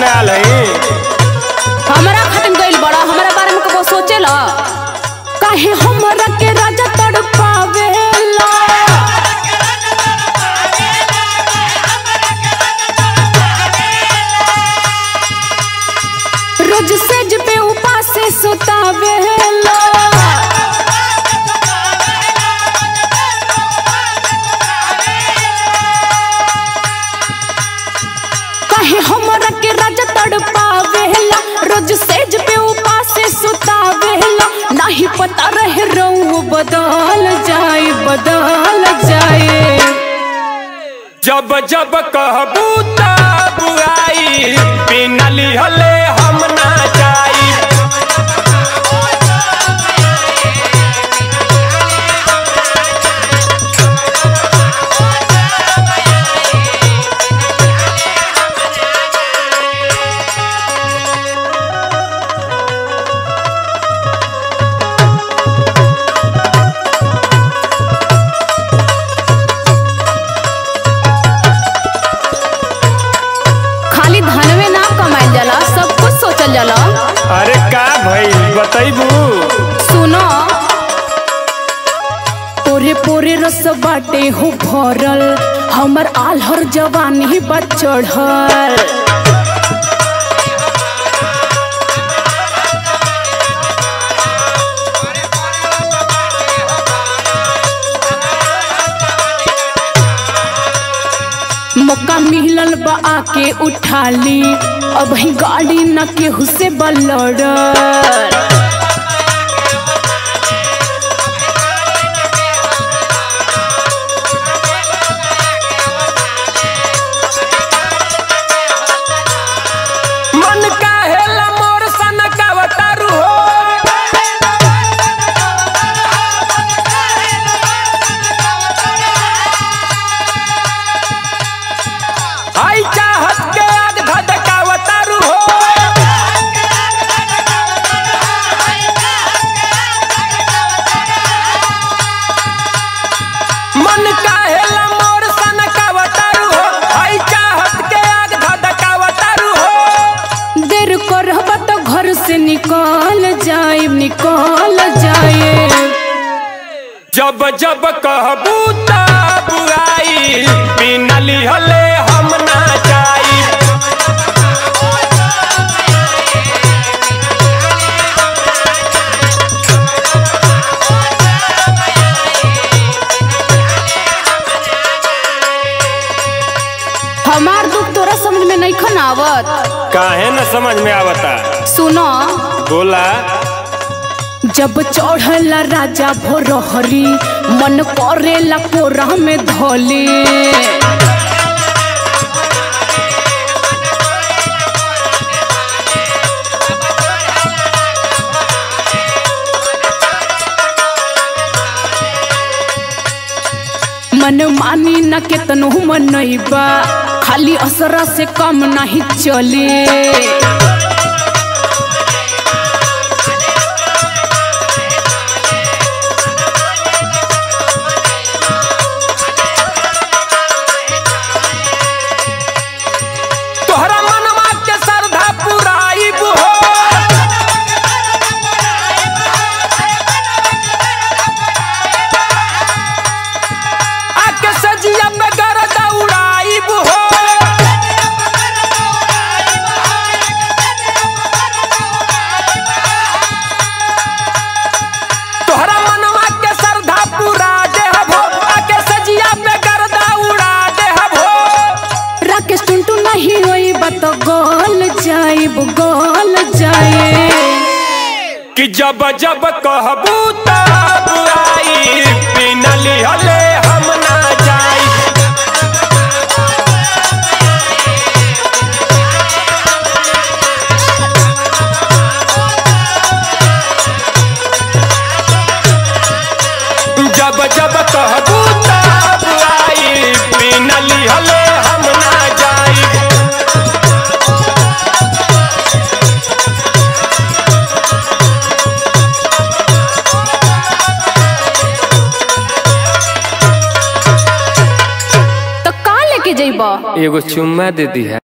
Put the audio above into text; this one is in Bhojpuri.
में आल है हमरा खातिर गइल बड़ा हमरा बारे में कबो सोचेला काहे हमरा के राजा तड़पावेला रोज सेज पे उपास से सुतावेला काहे हमरा के राजा तड़पावेला रोज सेज पे उपास से सुतावेला नहीं पता रहे रहू बदल जाए बदल जाए जब जब कहबू तब आई बिना लिहले हम ना जाई खाली धनवे ना कमाइल जाला सब कुछ सोचल जाला अरे का भइल बतैबू सुनो पोरे पोरे रस बाटे हो भरल हमर आलहर जवानी बा चढ़ल मौका मिलल बा आके उठा ली अब ही गाड़ी न केहू से बलड़ मन काहेला मोर सन कावतारू हो आई चाहत के आग धधकावतारू हो मन काहेला मोर सन कावतारू हो आई चाहत के आग धधकावतारू हो देर करब तो घर से निकल जाए निकल जाए जब जब कहबू तब आई बिना लिहले हम ना जाई हमार दुख तोरा समझ में नहीं खन आवत काहे न समझ में आवता सुनो बोला जब चढ़ला राजा भोरहरी मन करेला कोरा में धोली मन मानी न केतनो मनैबा खाली असरा से कम नहीं चली तोहरा मनवा के श्रद्धा पुराइब हो आके सजिया पे गरदा उड़ाइब हो तोहरा मनवा के श्रद्धा पुरा देहब हो आके सजिया पे गरदा उड़ा देहब हो राकेश टुनटू नहीं होई बत गोल जाइब गोल जाए कि जब जब कहबू तब आई बिना लिहले हम ना जाई जब जब कहबू तब आई बिना लिहले हम ना जाई तो का लेके जइबा एगो चुम्मा दे दी है